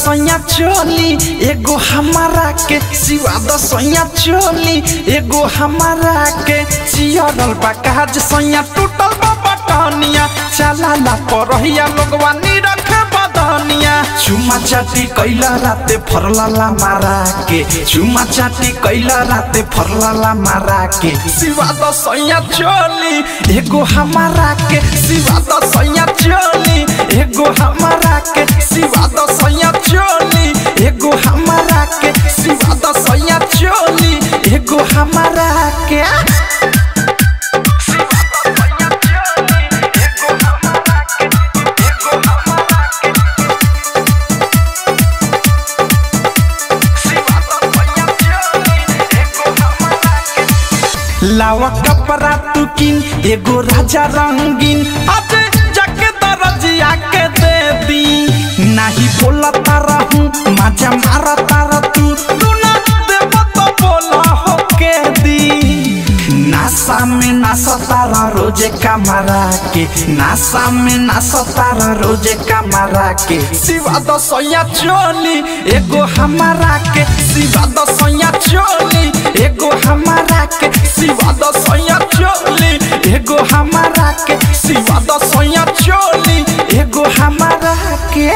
दसैया चोली एगो हमारा के सिवा दसैया चोली एगो हमारा के चियरल बा काज सैया टूटल बा बटनिया चला ला परहिया लोगवा निरख बदनिया चुमा चाटी कैला राते फरलाला मारा के चुमा चाटी कैला राते फरलाला मारा के सिवा दसैया चोली एगो हमारा के सिवा दसैया चोली एगो हमारा के सिवा दसैया चोली एगो हमारा के सिवा दसैया चोली एगो हमारा के लावा कपड़ा तू किन एगो राजा रंगीन आज जाके दरजिया के दे दी नाही बोला तारा हूँ मजा मारा तारा तू तू ना देव तो बोला हो के दी नासा में नासा तारा रोजे कमरा के नासा में नासा तारा रोजे कमरा के सिवा दसैया चोली एगो हमारा के सिवा दसैया चोली एगो हमारा के सिवा दसैया चोली एगो हमारा के सिवा दसैया चोली एगो हमारा के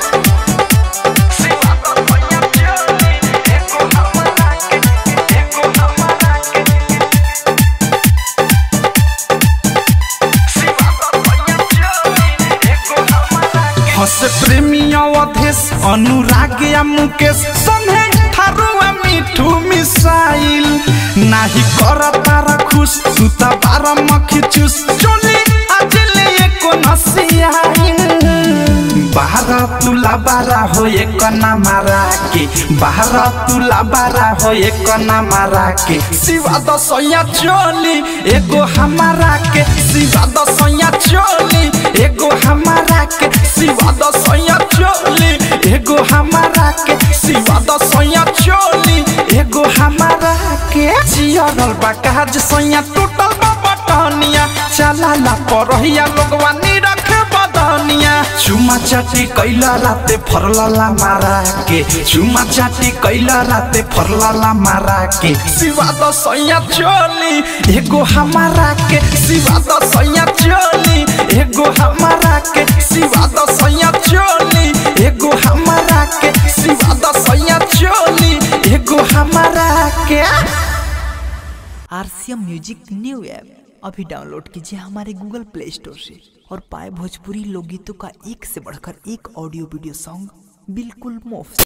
हस प्रेमी अवधेश अनुराग या मुकेश संगे थारुआ मिठू मिसाइल नाही कर तारा खुश तू त बारा मखी चूस चोली आज ले एको नसियाइल बाहर तुला बारा हो एक ना मारा के बाहर तुला बारा हो एक ना मारा के सिवा दसैया चोली एगो हमारा के सिवा दसैया चोली एगो हमारा के सिवा दसैया चोली एगो हमारा के सिवा दसैया चोली एगो हमारा के जियरल बा काज सैया टूटल बा बटनिया चला ला परहिया लोगवा निरख बदनिया चुमा चाटी कैला राते फरलाला मारा के चुमा चाटी कैला राते फरलाला मारा के सिवा दसैया चोली एगो हमारा के सिवा दसैया चोली एगो हमारा के सिवा दसैया चोली एगो हमारा के सिवा दसैया चोली एगो हमारा के आरसीएम म्यूजिक न्यू ऐप अभी डाउनलोड कीजिए हमारे गूगल प्ले स्टोर से और पाए भोजपुरी लोकगीतों का एक से बढ़कर एक ऑडियो वीडियो सॉन्ग बिल्कुल मुफ्त